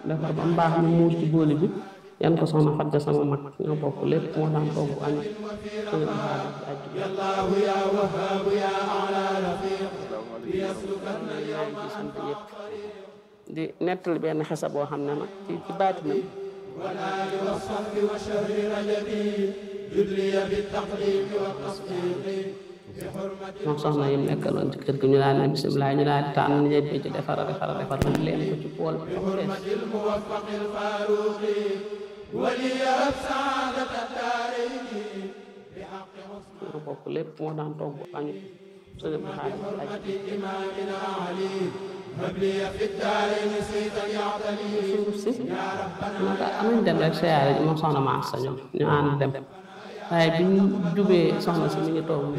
defar ba mu baax ñu muur ci booli bi yan ko soxna Fadja sama mag ñoo bokk lépp moo daan togg añ suñu xaar ci àjjuma sant yëpp di nettali benn xesa boo xam ne nag ci ci baatinam moom soxna yi mu nekkaloon ci kër gi ñu daan ne bisimilah ñu daan tànn ñëpp ci defar a defar a defar nag leen ko ci pool bi ba mu fees ñoo bokk lépp moo daan togg añu suñu xaar ci àjjuma suuf si naka amuñ dem rek siyaare ji moom soxna ma sa ñoom ñu ànd dem waaye bi ñu jubee soxna si mi ngi toog